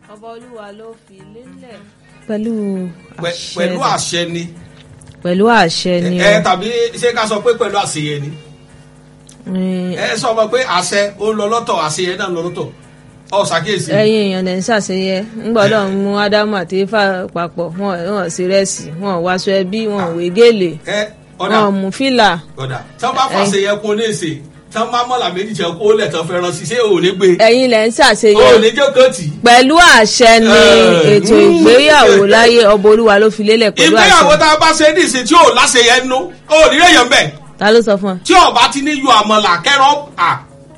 ọba olúwa ló fi lélẹ̀. pẹ̀lú Pẹ- àṣẹ pẹ̀lú àṣẹ ni pẹ̀lú àṣẹ ni ẹ tàbí ṣé ká sọ pé pẹ̀lú àṣeyẹ ni Mm, ẹ sọ ma pé àṣẹ ó ń lọ lọ́tọ̀ àṣeyẹ náà ń lọ lọ́tọ̀ ọ ṣàkíyèsí. ẹ̀yin èèyàn lè ń ṣàṣeyẹ ńgbọ́dọ̀ ń mú ádámù àti ifá papọ̀ wọn wọn sí rẹ́sì wọn ò wáṣọ ẹbí wọn ò wé gèlè ẹ ọ̀dà wọn ò mú fìlà ọ̀dà tí wọ́n bá fàṣeyẹ kún ní èsè tí wọ́n bá mọ̀lá méjì jẹ́ kó lẹ̀ tán fẹ́ràn sí ṣé ò ní gbé ẹ̀yin lè ń ṣàṣeyẹ ò ní jẹ́ kọ́ọ̀tì. pẹ̀lú àṣẹ ni Eh, ètò mm. ìgbéyàwó láyé ọba olúwa ló fi lélẹ̀ pẹ̀lú ìgbéyàwó àṣẹ tá a bá ṣe ní ìsìn tí ò láṣeyẹ nú ò ní lè yàn bẹ́ẹ̀ ta ló sọ fún tí ọba ti ní yọ àmọ̀là kẹ́rọ̀ à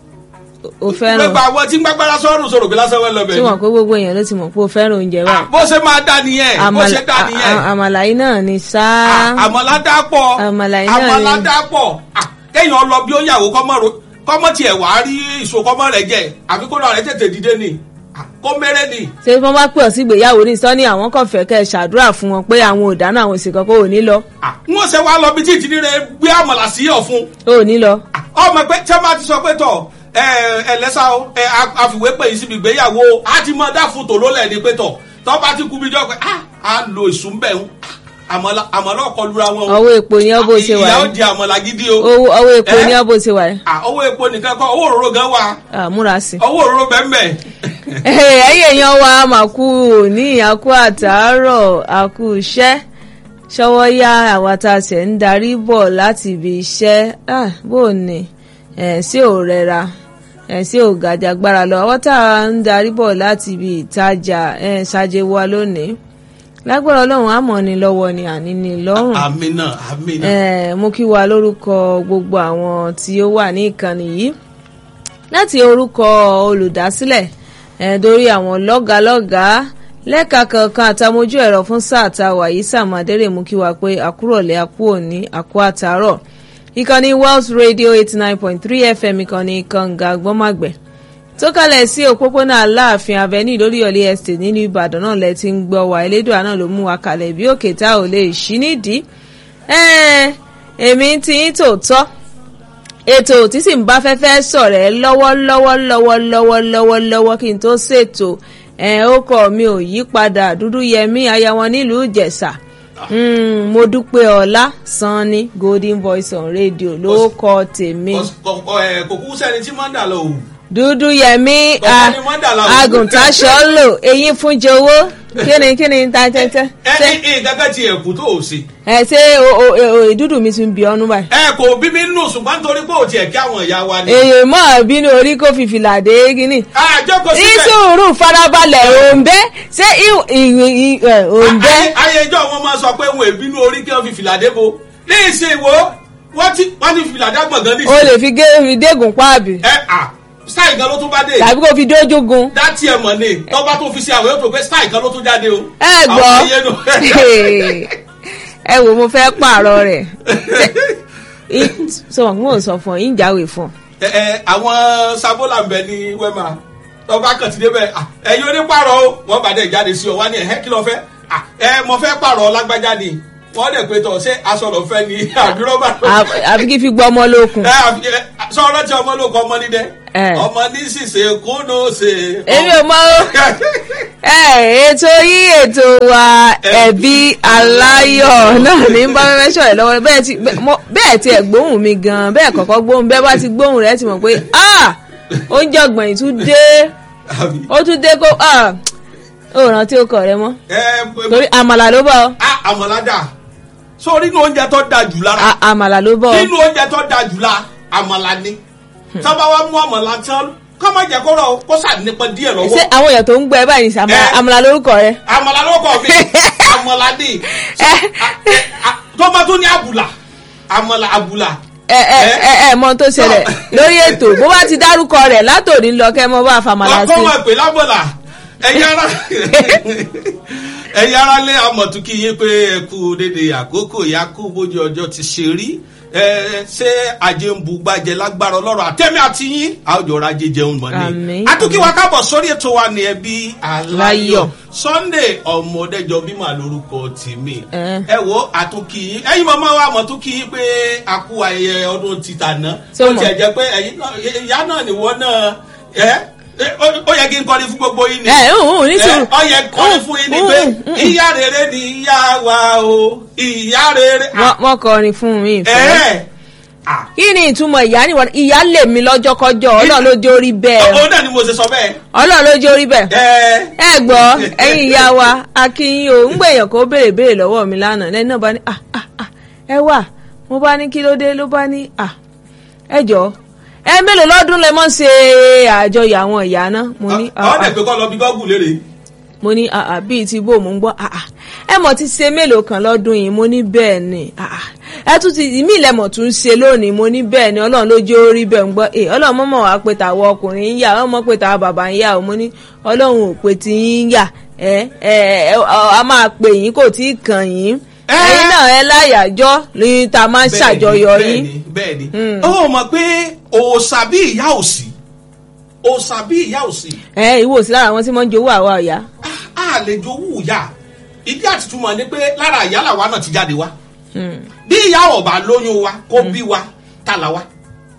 ọ o fẹ́ràn gbẹgbẹ àwọn tí ń gbàgbára sọ́run sọ̀rọ̀ bí lásán wẹ́ lọ tí bẹ́ẹ̀ wọn pé gbogbo èèyàn ló ti mọ̀ pé o fẹ́ràn oúnjẹ wa Ah, bó ṣe máa dá nìyẹn bó ṣe dá nìyẹn àmàlà yìí náà ni sáá Ah, àmọ̀lá dá pọ̀ Àmàlà yìí náà àmọ̀lá ni. dá pọ̀ Ah, kéèyàn lọ bí ó yàwó kọ́mọ́ tiẹ̀ wá rí ìṣòkọ́mọ́ rẹ̀ jẹ àbí kó lọ rẹ̀ tètè dìde ni Ah, kó mẹ́rẹ́ ni. ṣé wọ́n bá pè ọ́ sí ìgbéyàwó ní sọ́ni àwọn kan fẹ́ kẹ́ ẹ ṣàdúrà fún wọn pé àwọn ò dáná àwọn òsì kankan ò ní lọ Ah, wọ́n ṣe wá lọ bí tí ìdílé rẹ̀ gbé àmọ̀là sí ọ̀fun ò ní lọ. Ah, ọmọ pé tí wọ́n bá ti sọ pé tọ̀ ẹ ẹ lẹ́sà o ẹ a- àfìwé pè yín síbi ìgbéyàwó o á ti mọ dá fún tòló lẹ̀ ní pé tọ̀ tọ́ bá ti kú bí jọ́ pé ah á lo ìsúnbẹ̀ ń àmọ̀lá àmọ̀lá ọkọ̀ lura wọn o ọwọ́ epo ni ọ́ bó ṣe wà ìyá ó yìí di àmọ̀lá gidi o owó ọwọ́ epo Eh? ni ọ́ bó ṣe wà yìí Ah, owó epo nìkan kọ́ owó òróró gan wà Ah, múra sí i. owó òróró bẹ́ẹ̀ ẹ̀yin èèyàn wa mà kú òní àkú àtàárọ̀ àkú iṣẹ́ ṣọwọ́ yá àwa tá a ṣẹ̀ ń darí bọ̀ láti ibi iṣẹ́ Ah, bó o ní ẹ̀ sí ò rẹra ẹ̀ sí ò gàjàgbára lọ àwọn tá a ń darí bọ̀ láti ibi ìtajà ẹ̀ ṣàjẹ́ wa lónìí lágbára ọlọ́run àmọ́ ni lọ́wọ́ ni àní ni lọ́rùn àmì náà àmì náà Eh, mo kí wa lórúkọ gbogbo àwọn tí ó wà ní ìkànnì yìí láti orúkọ olùdásílẹ̀ eh, dórí àwọn lọ́gàálọ́gàá lẹ́ka kankan àtàmójú ẹ̀rọ fún sáà tá a wà yìí sàmàdérè mú kí wa pé àkúrọ̀lẹ́ àkú òní àkú àtàárọ̀ ìkànnì Wells Radio eighty nine point three FM ìkànnì kànga gbọ́màgbẹ̀ tó kalẹ̀ sí òpópónà aláàfin avenue lórí ọ̀lẹ́ estate nínú ìbàdàn náà lẹ ti ń gbọ́ wa elédùn àná ló mú wa kalẹ̀ bí òkè tá ò lè ṣí nídìí Ẹ́ẹ̀, èmi ti ń tòótọ́ ètò tí sì ń bá fẹ́fẹ́ sọ̀rẹ́ lọ́wọ́lọ́wọ́ lọ́wọ́lọ́wọ́ lọ́wọ́lọ́wọ́ kí n tó ṣètò ẹ̀ ó kọ́ mi ò yí padà dúdú yẹmí aya wọn nílùú ìjẹ̀ṣà Mm, mo dúpẹ́ ọlá sanni golden voice on radio ló kọ tèmi Kò- kò ẹ, kò kú sẹ́ni tí máa ń dà lọ òwú dúdú yẹmí Ọ̀gbẹ́ni Mọ́dàlá o. agùntàṣọ́lò eyín fún jowó kíni kíni ta tẹ́tẹ́ ẹ ṣé ẹ ẹ gẹ́gẹ́ ti ẹ̀kú tó o ṣe ẹ ṣé o- o- o- ìdúdú mi tún bí ọ́nú báyìí. ẹ kò bí mi nù ṣùgbọ́n nítorí pé ò tiẹ̀ kí àwọn ìyá wa ni. èèyàn mọ̀ bínú orí kò fi fìlà dé kíní. àjọkọ̀ síbẹ̀ ìsùúrù farabalẹ̀ òǹbẹ ṣé òǹbẹ. Ayé- ayé ìjọ wọn máa sọ pé wọn èbínú orí kí wọn fi fìlà dé bo ní ìsìn ìwò wọn ti wọn ti fìlà dá gbọ̀ngàn ní o ìsìn. lè fi gé fi dégùn páàbì ẹ à style kan ló tún bá dé tàbí kó fi dójúgun. dátì ẹ mọ̀ ni tọ́ba tó fi ṣe àwọn yóò tó pé style kan ló tún jáde o. ẹ Àwọn gbọ́ ayé nù. ẹ wò mo fẹ́ pààrọ̀ rẹ̀ sọ wọn kò sọ fún ọ yín jáwèé fún ọ. ẹ ẹ àwọn sabola ń bẹ ní wema tọ́ba kan ti débẹ̀ à, ẹ̀yin onípàrọ̀ o wọ́n bá dẹ̀ jáde sí ọ wá ní ẹ̀hẹ́ kí ló fẹ́ À, ẹ mo fẹ́ pààrọ̀ lágbájá ni wọ́n dẹ̀ pé tọ̀ ṣé aṣọ lọ fẹ́ ni àbí rọ́bà lọ fẹ́? À- àfi kí fi gbọ́ ọmọ lókun. ẹ àfi ẹ sọ̀rọ̀ tí ọmọ ló kọ ọmọ nídẹ Ẹ. ọmọ ní ṣìṣe kúnnú ṣe. èmi ò mọ o. ẹ ètò yìí ètò wa ẹbí aláyọ̀ náà ní bá fẹ́fẹ́ sọ̀rọ̀ lọ́wọ́ bẹ́ẹ̀ ti mo- bẹ́ẹ̀ ti ẹ̀ gbóhùn mi gan bẹ́ẹ̀ kọ́kọ́ gbóhùn bẹ́ẹ̀ bá ti gbóhùn rẹ̀ ti mọ̀ pé ah oúnjẹ ọgbọ̀n yìí tún dé Àbí? ó tún dé kó ah ó rántí ó kọ rẹ mọ́ ẹ torí àmàlà ló bọ̀ ọ́. a àmọ̀ládà sórí inú oúnjẹ tó da jù lára À- àmàlà ló bọ̀ ọ́. nínú oúnjẹ tó da jù la àmàlà ni tọ́ba wa mú àmàlà tán kọ́ má jẹ́ kó rọ̀ kó sà nípa díẹ̀ ṣé lọ́wọ́ àwọn èèyàn tó ń gbọ́ ẹ báyìí ní sàmà Ẹ. àmàlà lórúkọ rẹ. àmàlà ló kọ̀ mi àmàlà ni tọ́ba tó ní àbùlà àmàlà àbùlà ẹ ẹ ẹ ẹ mọ ohun tó ṣẹlẹ̀ lórí ètò bó bá ti dárúkọ rẹ̀ látòní lọ kẹ́ mọ́ bá fàmàlà ọkọ sí. máa pè lábọ̀là ẹ̀yin ara ẹ̀yin ara lé amọ̀túnkì yín pé ẹ kú dédé àkókò ìyá kú bójú ọjọ́ ti ṣe rí ẹ ṣé ajé ń bu gbàjẹ lágbára ọlọ́rọ̀ àtẹ́mí àti yín àwùjọ ajé jẹun mọ́ ni. Àmín. àtúnkì wa kábọ̀ sórí ètò wa ní ẹbí aláyọ̀ Láyọ̀. Sunday ọmọdéjọ bímọ lórúkọ tèmi Ẹ. ẹ wo àtúnkì yín ẹ̀yin màmá wa àmọ̀túnkì yín pé a kú ayẹyẹ ọdún títà náà Ṣé ó o mọ̀? tiẹ̀ jẹ́ pé ẹ̀yin náà ìyá náà nìwọ náà ẹ ẹ, ó ó yẹ kí n kọrin fún gbogbo yín ni. ẹ ń ní sùúrù. Ẹ, ó yẹ kọrin fún yín ni pé ìyá rere ni ìyá wa o ìyá rere. wọ́n wọ́n kọrin fún mi ìfẹ́. ẹ ẹ kí ni ìtumọ̀ ìyá ni wọ́n ìyá lè mi lọ́jọ́kọ́jọ́ ọlọ́run ló jẹ́ orí bẹ́ẹ̀ ó náà ni mo ṣe sọ bẹ́ẹ̀. ọlọ́run ló jẹ́ orí bẹ́ẹ̀. ẹ ẹ gbọ́ ẹ̀yin ìyá wa akínyìn o ń gbèyàn kó béèrè béèrè lọ́wọ́ mi lánàá lẹ́yìn náà bá ní ah ah ah ẹ wà mo bá ní kí ló dé ló bá ní ah ẹ jọ ẹ mélòó lọ́dún lẹ mọ́ ṣe àjọyọ̀ àwọn ìyá náà mo ní ah ọ ah dẹ̀ pé kọ́ lọ bí gọ́gùn lérè. mo ní ah ah bíi ti bò mò ń gbọ́ ah ah ẹ mọ̀ ti ṣe mélòó kan lọ́dún yìí mo ní bẹ́ẹ̀ ni ah ah ẹ tún ti ìmí ìlẹ̀mọ̀ tún ṣe lónìí mo ní bẹ́ẹ̀ ni ọlọ́run ló jẹ́ orí bẹ́ẹ̀ ń gbọ́ ẹ ọlọ́run mọ̀mọ́ wàá pé tàwọn ọkùnrin ń yà ọlọ́run mọ̀ pé tàwọn bàbá ń yà o mo ní ọlọ́run ò pé ti yín yà ẹ ẹ ẹ a máa pè yín kò tí ì kàn yín Ẹ. ẹ̀yin náà ẹ láyàjọ́ ní ta máa ń ṣàjọyọ̀ yín bẹ́ẹ̀ni bẹ́ẹ̀ni ó mọ̀ pé òòṣà bí ìyá òsì òòṣà bí ìyá òsì ẹ ìwọ sí lára àwọn tí wọ́n ń jowó àwa ọ̀yá a lè jowú ìyá ìdí àtìtúmọ̀ ni pé lára ìyá làwa náà ti jáde wá bí ìyá ọba lóyún wa kó bí wa ta la wa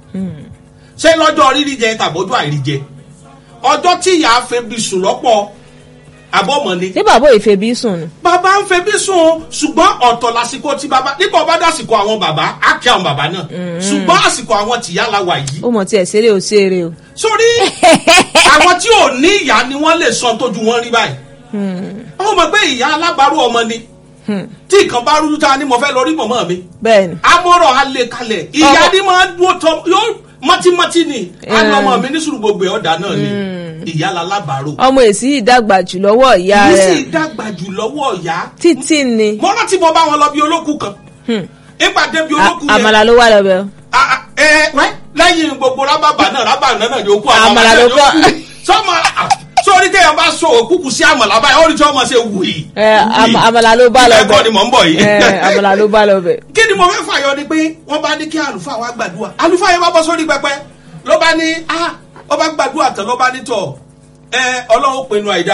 ṣé lọ́jọ́ rírí jẹ tàbójú àìrí jẹ ọjọ́ tí ìyá fẹ́ bí sùn lọ́pọ̀ àbọ̀mọ̀ ni ṣé bàbá ìfẹ́ bí sùn ni bàbá ń fẹ́ bí sùn ṣùgbọ́n ọ̀tọ̀ lásìkò tí bàbá nígbà ọba dásìkò àwọn bàbá á kí àwọn bàbá náà ṣùgbọ́n àsìkò àwọn tìyá la wà yìí ó mọ̀ tí ẹ̀ ṣeré ò ṣeré o. sórí àwọn tí ò ní ìyá ni wọ́n lè sọ tójú wọn rí báyìí wọ́n mọ̀ pé ìyá alábàárù ọmọ ni tí nǹkan bá rújú ta ni mo fẹ́ lọ rí mọ̀mọ́ mi bẹ́ẹ̀ni amọ̀rọ̀ alẹ́ kalẹ̀ ìyá ni máa ń dúró tọ́ yóò mọ́tímọ́tí ni àná ọmọ mi ní sùúrù gbogbo ọ̀dà náà ni ìyá lalábàárù ọmọ èsì yìí dàgbà jù lọ́wọ́ ìyá yìí sì rẹ̀ dàgbà jù lọ́wọ́ ìyá títí ni mo rántí mo bá wọn lọ bí olókùn kan nígbà débi olókùn A- yẹn àmàlà ló wà lọ́bẹ̀ o. Ah, ah, ẹ wẹ́ lẹ́yìn gbogbo rábàbà náà rábàbà náà yòókù Àmàlà ló kọ́. sọmọ sórí téèyàn bá so òkúkú sí àmàlà báyìí ó rí tí wọ́n máa ṣe wù yìí. ẹ àmà- àmàlà ló bá ẹ̀kọ́ lọ́bẹ̀ ni mò ń bọ̀ yìí. ẹ àmàlà ló bá lọ́bẹ̀. kí ni mo fẹ́ fàyọ ni pé wọ́n bá ní kí àlùfáà wa gbàdúrà àlùfáà yẹn bá bọ́ sórí pẹpẹ ló bá ní ah ó bá gbàdúrà tán ló bá ní tọ̀ ẹ ọlọ́run pinnu àìdá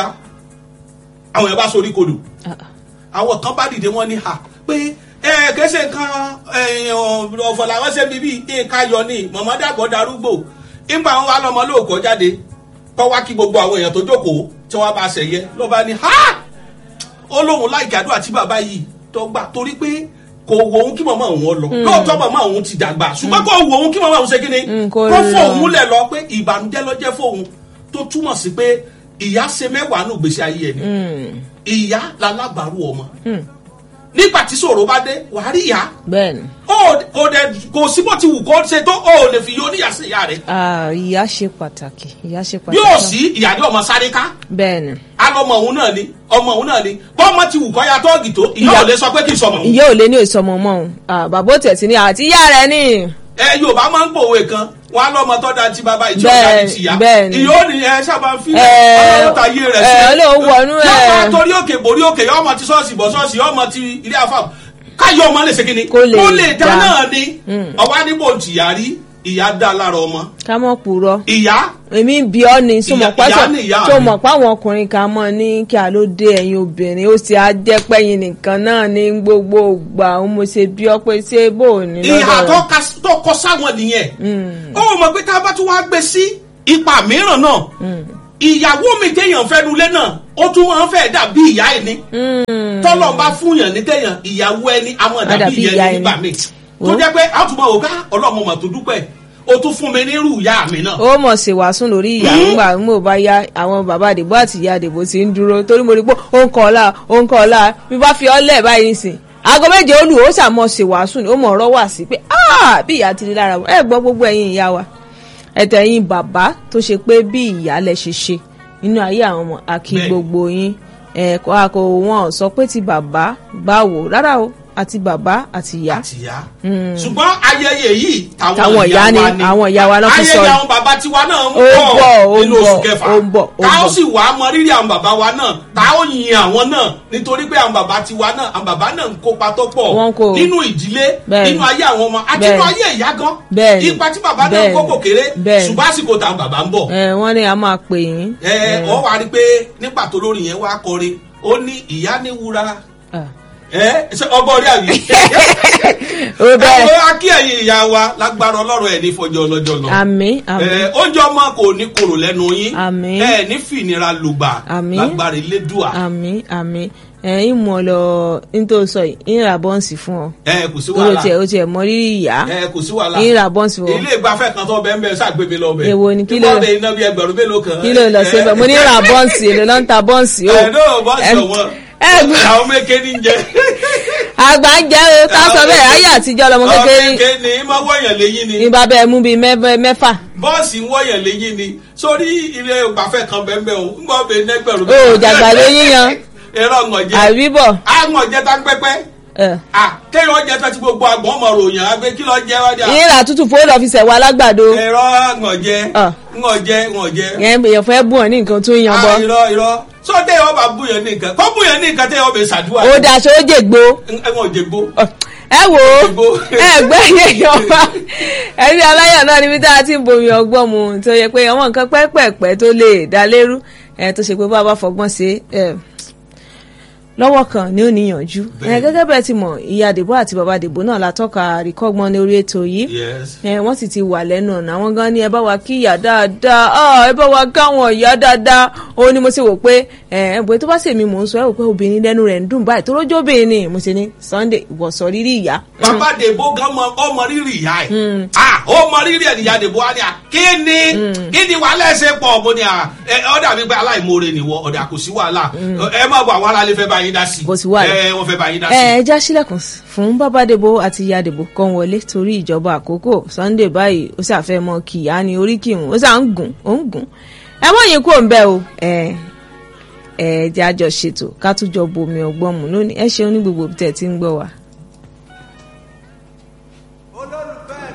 àwọn yẹn bá sórí kodò àwọn kan bá dìde wọn ní ha pé ẹ kẹsẹ kan ọ̀fọ̀ làwọn ṣe bíbí nǹkan yọ ní mọ̀mọ́dé àgbọ̀ darúgbò nígbà wọn wá lọmọ lóòkọ́ jáde kọ́ wá kí gbogbo àwọn èèyàn tó jókòó tí wọ́n bá ṣẹ̀yẹ ló bá ní ha ó lóun láì gàdúrà tí bàbá yìí tó gbà torí pé kò wo òun kí màmá òun lọ lóòótọ́ màmá òun ti dàgbà ṣùgbọ́n kò wo òun kí màmá òun ṣe kí ni Mm, kò kó lọ. fóun lẹ̀ lọ pé ìbànújẹ́ ló jẹ́ fóun tó túmọ̀ sí pé ìyá ṣe mẹ́wàá nù gbèsè ayé ẹni ìyá lalábàárù ọmọ nígbà tí ṣòro bá dé wàá rí ìyá bẹ́ẹ̀ni ó kò dẹ kò sí bó ti wù kó ṣe tó ó lè fi yọ oníyà sí ìyá rẹ Ah, ìyá ṣe pàtàkì ìyá ṣe pàtàkì. yóò sí ìyá ní ọmọ sáré ká bẹ́ẹ̀ni alọmọ òun náà ni ọmọ òun náà ni bọ́mọ ti wù kọ́ ya tọ́ọ̀gì tó ìyá Ìyá- ò lè sọ pé kì í sọmọ òun. ìyá ò lé ní ìsọmọ mọ́ òun Ah, bàbá ò tẹ̀sí ni àti ìyá rẹ̀ ni. ẹ yorùbá máa ń pòwe kan wọn á lọmọ tó da ti bàbá ìtí ọ̀gá Bẹ́ẹ̀- ti tìyá bẹ́ẹ̀ ni. ìyá ò ní ẹ sábà fi Ẹ, ọlọ́run ta yé rẹ̀ ẹ, Ọlọ́run wọnú ẹ̀. yọmọ torí òkè borí òkè yọmọ ti ṣọ́ọ̀ṣì bọ̀ ṣọ́ọ̀ṣì yọmọ ti ilé àfà káyọ̀ ọmọ lè ṣe kí ni Kó lè dá dá. náà ni ọwọ́ níbo tìyá rí ìyá dá lára ọmọ ká mọ̀ purọ́ ìyá èmi ń bi ọ́ ni tó mọ̀ Ìyá- pásọ̀ ìyá ni ìyá tó mi. mọ̀ páwọn ọkùnrin kan mọ̀ ní kí a ló dé ẹ̀yin obìnrin ó sì á jẹ́ pẹ́yìn nìkan náà ní gbogbo ìgbà òun mo ṣe bí ọ pé ṣé bò ó ní ìhà lọ́dọ̀ tó rẹ̀. ka- tó kọ sáwọn nìyẹn ó mọ̀ pé tá a bá tún wá gbé sí ipa mìíràn náà ìyàwó mi téèyàn fẹ́ nulẹ̀ náà ó tún máa ń fẹ́ dàbí ìyá ẹni tọ́lọ̀ bá fúnyàn ní téèyàn ìyàwó ẹni àwọn Á dàbí dàbí ìyá ìyá ẹni nígbà ẹni. mi tó jẹ́ pé àtúmọ̀ òkà ọlọ́mọ mà tó dúpẹ́ ó tún fún mi nírú ìyá mi náà. ó mọ̀ ṣe wàásùn lórí ìyá ńgbà ń mò bá yá àwọn bàbá àdìbò àti ìyá àdìbò ti ń dúró torí mo rí pé ó ń kọ́ ọ̀la ó ń kọ́ ọ̀la bí bá fi ọ́ lẹ̀ báyìí nìsín aago méje olù ó ṣàmọ̀ ṣe wàásùn ni ó mọ̀ ọ̀rọ̀ wà sí pé "Ah, bí ìyá ti rí lára wọn ẹ gbọ́ gbogbo ẹ̀yin ìyá wa ẹ̀tẹ̀ ẹ̀yin bàbá tó ṣe pé bí ìyá lẹ ṣe ṣe nínú ayé àwọn ọmọ àkí Bẹ́ẹ̀. gbogbo yín ẹ̀ kọ́ àkó wọn sọ pé ti bàbá báwo rárá o àti bàbá àti ìyá àtìyá ṣùgbọ́n ayẹyẹ yìí Táwọn táwọn ìyá ìyá ni, wa ni àwọn ìyá wa ló fi sọ ayẹyẹ ni. àwọn bàbá tiwa náà ń Ó ń bọ̀, bọ̀ ó ń nínú oṣù bọ̀, kẹfà ó ń bọ̀, ó ń ká ó bọ̀. sì wà á mọ rírì àwọn bàbá wa náà tá ó yin àwọn náà nítorí pé àwọn bàbá tiwa náà àwọn bàbá náà ń kópa tó pọ̀ Wọ́n kó. nínú ìdílé Bẹ́ẹ̀ni. nínú ayé àwọn ọmọ àti Bẹ́ẹ̀ni. nínú ayé ìyá gan Bẹ́ẹ̀ni. ipa tí bàbá náà Bẹ́ẹ̀ni. kó kò kéré Bẹ́ẹ̀ni. ṣùgbọ́n àsìkò táwọn bàbá ń bọ̀ ẹ wọ́n ní a máa pè yín. ẹ ọ wá rí i pé nígbà tó lórí yẹn wá kọrin ó ní ìyá ní wúrà Ah. ẹ ṣe ọgbọ́n orí àbí. ó bẹ́ẹ̀ àwọn akí ẹ̀yin ìyá wa lágbára ọlọ́run ẹ̀ ní fọjọ́ ọlọ́jọ́ lọ. àmín àmín Ẹ, oúnjẹ ọmọ kò ní korò lẹ́nu yín Àmín. ẹ ní fìnira lùgbà Àmín. lágbára elédùà àmín àmín ẹ̀yin mọ̀ lọ nítorí sọ yìí ń ra bọ́ǹsì fún ọ ẹ kò sí ó wàhálà tiẹ̀ ó tiẹ̀ mọ rírì ìyá ẹ kò sí wàhálà ń ra bọ́ǹsì fún ọ ilé ìgbafẹ́ kan tó bẹ́ẹ̀ bẹ́ẹ̀ ṣàgbémi lọ bẹ́ẹ̀ Èwo ni, kí ló- ìbọn iná bí ẹgbẹ̀rún mélòó kan kí ló lọ sí ibẹ̀ mo ní ra bọ́ǹsì èlò ló ń ta bọ́ǹsì o ẹ náà bọ́ọ̀sì Ẹ- ọ̀wọ́n ẹ- àwọn méke ní jẹ àgbà ń jẹ́ o ká sọ bẹ́ẹ̀ ayé àtijọ́ lọmọ àwọn kékeré méke ní máa wọ̀nyàn léyìn ni ní bàbá ẹ mú bíi mẹ́- mẹ́fà bọ́ọ̀sì ń wọ̀nyàn léyìn ni sórí ilé ìgbafẹ́ kan bẹ́ẹ̀ bẹ́ẹ̀ o ń gbọ́ bẹ́ẹ̀ nẹ́gbẹ̀rún o jàgbá ló yíyan ẹ̀rọ ọ̀ngànjẹ́ àbíbọ̀ àwọn ọ̀jẹ̀ tá ń pẹ́pẹ́ ẹ̀. ah kéèyàn ọ̀jẹ̀ tá ti gbogbo àgbọ̀n ọmọ ròyìn àgbẹ̀ kí ló jẹ́ wá dé à ìrà tútù fóònù ọ̀fíìsì ẹ̀wọ̀ alágbàdo ẹ̀rọ ọ̀ngànjẹ́ Ah. ńgànjẹ́ ńgànjẹ́ yẹn èèyàn fẹ́ bùn ọ́ ní nǹkan tó ń yan bọ́ ah irọ́ irọ́ sọ téèyàn bá búyàn ní nǹkan kó búyàn ní nǹkan téèyàn bẹ ṣàdúrà ó daṣọ ó jègbó ẹ̀wọ̀n òjègbó ẹ wò ó Jègbó. ẹ gbẹ́ yẹ̀yàn wa ẹbí aláyọ̀ náà níbi tá a ti ń bomi ọgbọ́n mu tó yẹ pé àwọn nǹkan pẹ́pẹ̀pẹ́ tó lè dá lérú ẹ tó ṣe pé bá a bá fọgbọ́n ṣe ẹ lọ́wọ́ kan ni ó níyànjú ẹ Bẹ́ẹ̀ni. gẹ́gẹ́ bẹ́ẹ̀ ti mọ̀ ìyá dèbò àti bàbá dèbò náà la tọ́ka àríkọ́gbọ́n ní orí ètò yìí yes ẹ wọ́n sì ti wà lẹ́nu ọ̀nà àwọn gan ni ẹ bá wa kí ìyá dáadáa ah, ẹ bá wa káwọn ìyá dáadáa ó ní mo ṣe wò pé ẹ ẹ bóyá tó bá ṣèmi mò ń sọ ẹ wò pé obìnrin lẹ́nu rẹ̀ ń dùn báyìí tó lójó obìnrin ni mo ṣe ní Sunday ìwọ sọ rírí ìyá. bàbá dèbò gan mọ ọmọ rírì ìyá ẹ ah ó mọ rírì ẹ níyà dèbò wa ni à kí ni kí ni wàhálà ẹsẹ pọ̀ mo ni à ẹ ọ̀dà mi pé aláìmoore nìwọ ọ̀dà kò sí wàhálà ẹ má bọ àwọn aráàlú fẹ́ bá yín dá sí Kò sí wàhálà. ẹ wọ́n fẹ́ bá yín dá ẹ sí. ẹ já sílẹ̀kùn fún bàbá dèbò àti ìyá dèbò kan wọlé torí ìjọba àkókò Sunday báyìí ó ṣàfẹ́ mọ kìyà ni orí kìhùn ó ṣà ń gùn ó ń gùn ẹ mọ̀ yín kúrò ń bẹ́ o ẹ ẹ jẹ́ àjọṣètò ká tún jọ bomi ọgbọ́n mu lónìí ẹ ṣeun ní gbogbo tẹ̀ tí ń gbọ́ wa.